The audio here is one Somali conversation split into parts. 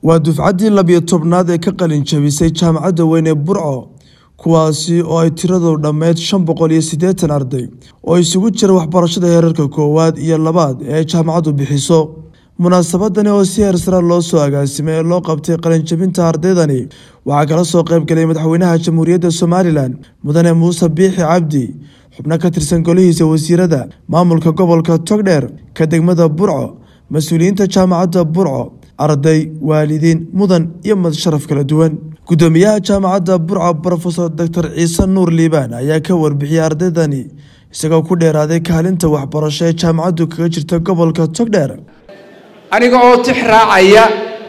waa dufcaddii labiyo tobnaad ee ka qalin jabisay jaamacadda weyn ee burco kuwaasi oo ay tiradoodu dhammeyd shan boqol iyo siddeetan arday oo isugu jira waxbarashada heerarka koowaad iyo labaad ee ay jaamacaddu bixiso munaasabadani oo si heersara loo soo agaasimay ee loo qabtay qalinjabinta ardaydani waxaa kala soo qayb galay madaxweynaha jamhuuriyadda somalilan mudane muuse biixi cabdi xubno ka tirsan golihiisa wasiirada maamulka gobolka togdheer ka degmada burco mas-uuliyiinta jaamacadda burco arday waalidiin mudan iyo madsharaf kala duwan guddoomiyaha jaamacadda burco brofesor doctor ciise nuur liibaan ayaa ka warbixiyey ardaydani isagoo ku dheeraaday kaalinta waxbarasho ee jaamacaddu kaga jirta gobolka togdheer aniga oo tix raacaya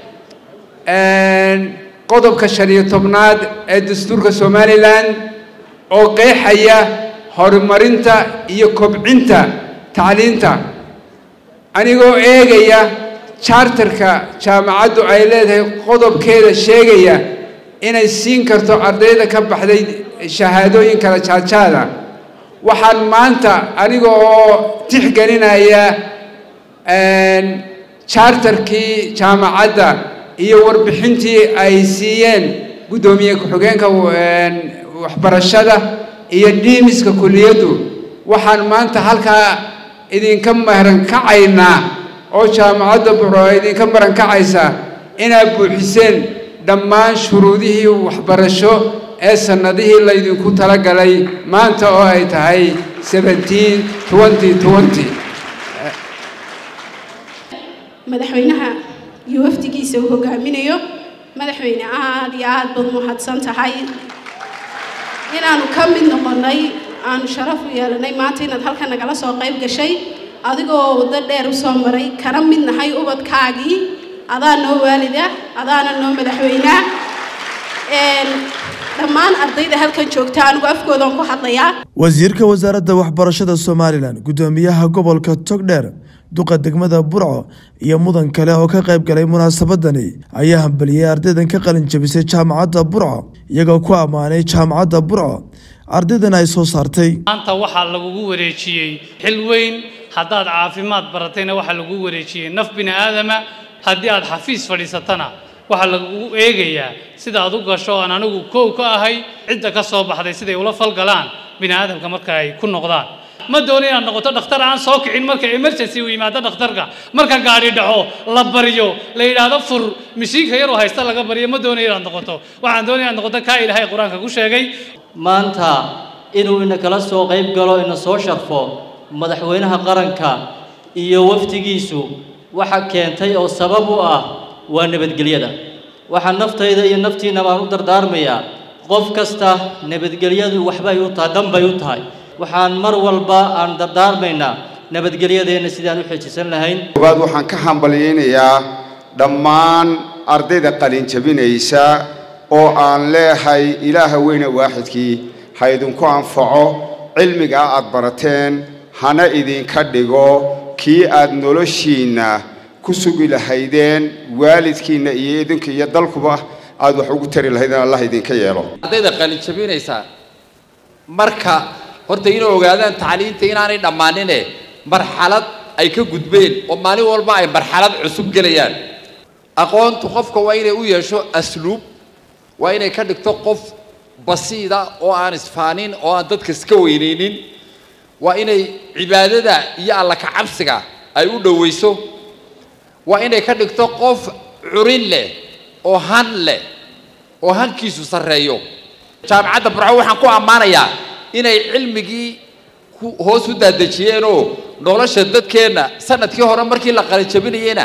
qodobka shan iyo tobnaad ee dastuurka somalilan oo qeexaya horumarinta iyo kobcinta tacliinta anigoo eegaya charterka jaamacaddu ay leedahay qodobkeeda sheegaya inay siin karto ardayda ka baxday shahaadooyin kala jaajaada waxaan maanta aniga oo tixgelinaya charterkii jaamacadda iyo warbixintii ay siiyeen guddoomiye ku-xigeenka waxbarashada iyo dhiimiska kuliyaddu waxaan maanta halkaa idinka marankacaynaa oo jaamacadda burco idinka marankacaysa inaad buuxiseen dhammaan shuruudihii waxbarasho ee sannadihii laydinku talagalay maanta oo ay tahay seventeen twenty twenty madaxweynaha iyo wafdigiisa uu hogaaminayo madaxweyne aada iyo aad baad mahadsan tahay inaanu ka mid noqonnay aanu sharaf u yeelanay maanta inaad halkan nagala soo qayb gashay adigoo waddo dheer u soo maray kana mid nahay ubadkaagii adaa noo waalida adaana noo madaxweynea dhammaan ardayda halkan joogta anigu afkoodan ku hadlayaa wasiirka wasaaradda waxbarashada somalilan guddoomiyaha gobolka togdheer duqa degmada burco iyo mudan kale oo ka qayb galay munaasabadani ayaa hambaliyey ardaydan ka qalin jabisay jaamacadda burco iyagoo ku ammaanay jaamacadda burco ardaydan ay soo saartay maanta waxaa lagugu wareejiyey xil weyn haddaad caafimaad baratayna waxaa lagugu wareejiyey naf bini aadama haddii aad xafiis fadhiisatana waxaa lagugu eegayaa sida aad u gasho aan anigu koow ka ahay cidda ka soo baxday siday ula falgalaan bini aadamka marka ay ku noqdaan ma doono inaad noqoto dhakhtar aan soo kicin marka emergency uu yimaado dhakhtarka marka gaadhi dhaco la baryo la yidhaahdo fur mishiinka yaroo haysta laga baryo ma doonayo inaad noqoto waxaan doonaya inaad noqoto kaa ilaahay qur-aanka ku sheegay maanta inuu ina kala soo qayb galo ina soo sharfo madaxweynaha qaranka iyo wafdigiisu waxa keentay oo sabab u ah waa nabadgelyada waxaa naftayda iyo naftiina baan u dardaarmayaa qof kasta nabadgelyadu waxbay u tahay danbay u tahay waxaan mar walba aan dardaarmaynaa nabadgelyadeenna sidaan u xejisan lahayn koowaad waxaan ka hambalyaynayaa dhammaan ardayda qalin jabinaysa oo aan leehay ilaaha weyne waaxidkii ha idinku anfaco cilmigaa aad barateen hana idinka dhigo kii aad noloshiinna ku sugi lahaydeen waalidkiinna iyo idinka iyo dalkuba aad wax ugu tari lahaydeen allah idinka yeelo ardayda qalin jabinaysa marka horta inay ogaadaan tacliinta inaanay dhammaanine marxalad ay ka gudbeen oo maalin walba ay marxalad cusub gelayaan aqoontu qofka waa inay u yeesho asluub waa inay ka dhigto qof basiida oo aan isfaanin oo aan dadka iska weynaynin waa inay cibaadada iyo alla ka cabsiga ay u dhowayso waa inay ka dhigto qof curin leh oo han leh oo hankiisu sarreeyo jaamacadda burco waxaan ku ammaanayaa inay cilmigii hoos u daadejiyeenoo nolosha dadkeenna sanadkii hore markii la qalinjabinayeyna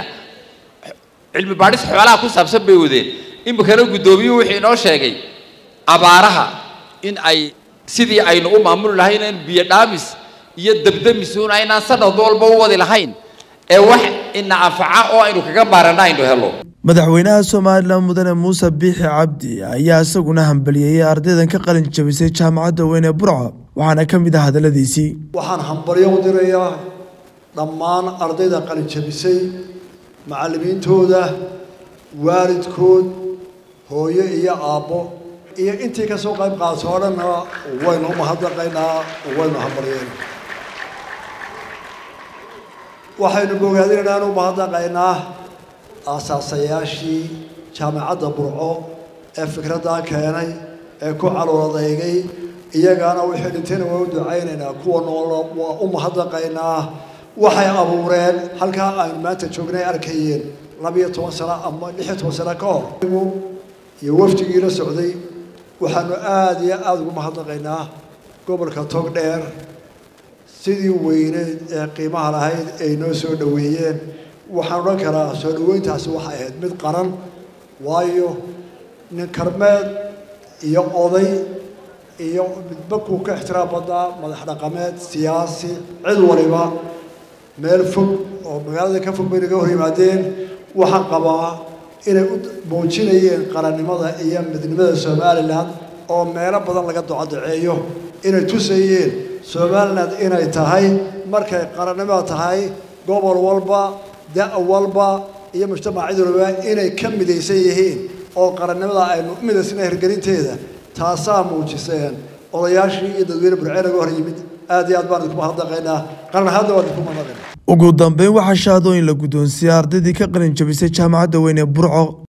cilmi baadhis xoolaha ku saabsan bay wadeen iminkana guddoomiyuhu wuxuu inoo sheegay abaaraha in ay sidii aynu u maamuli lahayn in biyo dhaamis iyo dabdamisuun aynaan sanad walba u wadi lahayn ee wax ina anfaca oo aynu kaga maarana aynu helo madaxweynaha somalilan mudane muuse biixi cabdi ayaa isaguna hambalyeeyey ardaydan ka qalin jabisay jaamacadda weyn ee burco waxaana ka mid ah hadalladiisii waxaan hambalyo u dirayaa dhammaan ardayda qalin jabisay macallimiintooda waalidkood hooyo iyo aabbo iyo intii ka soo qayb qaadso o dhanna waynu umahadnaqaynaa waynu hambalyeynaa waxaynu bogaadinaynaa anu mahadnaqaynaa aasaasayaashii jaamacadda burco ee fikraddaa keenay ee ku caloodaygay iyagaana wixii dhintayna waa u ducaynaynaa kuwa nool waa u mahadnaqaynaa waxay abuureen halkaa aynu maanta joognay arkayeen labiyo toban sano ama lix iyo toban sano ka hor iyo wafdigii la socday waxaanu aada iyo aada ugu mahadnaqaynaa gobolka togdheer sidii weyneyd ee qiimaha lahayd ay noo soo dhoweeyeen waxaan odhan karaa soo dhoweyntaasi waxay ahayd mid qaran waayo nin karmeed iyo oday iyo midba kuu ka ixtiraam badnaa madax dhaqameed siyaasi cid waliba meel fog oo magaalada ka fog bay naga hor yimaadeen waxaan qabaa inay u muujinayeen qarannimada iyo midnimada somalilan oo meelo badan laga docodaceeyo inay tusayeen somalilan inay tahay markay qarannimada tahay gobol walba da' walba iyo mujtamac cid walba inay ka midaysan yihiin oo qarannimada aynu u midaysnay hirgelinteeda taasaa muujiseen odayaashii iyo dadweyne burcee naga hor yimid aad iyo aad baan idinku mahadnaqaynaa qaran ahaadna waan idinku mahadnaqaynaa ugu dambeyn waxaa shahaadooyin la guddoonsiiyey ardaydii ka qalin jabisay jaamacadda weyn ee burco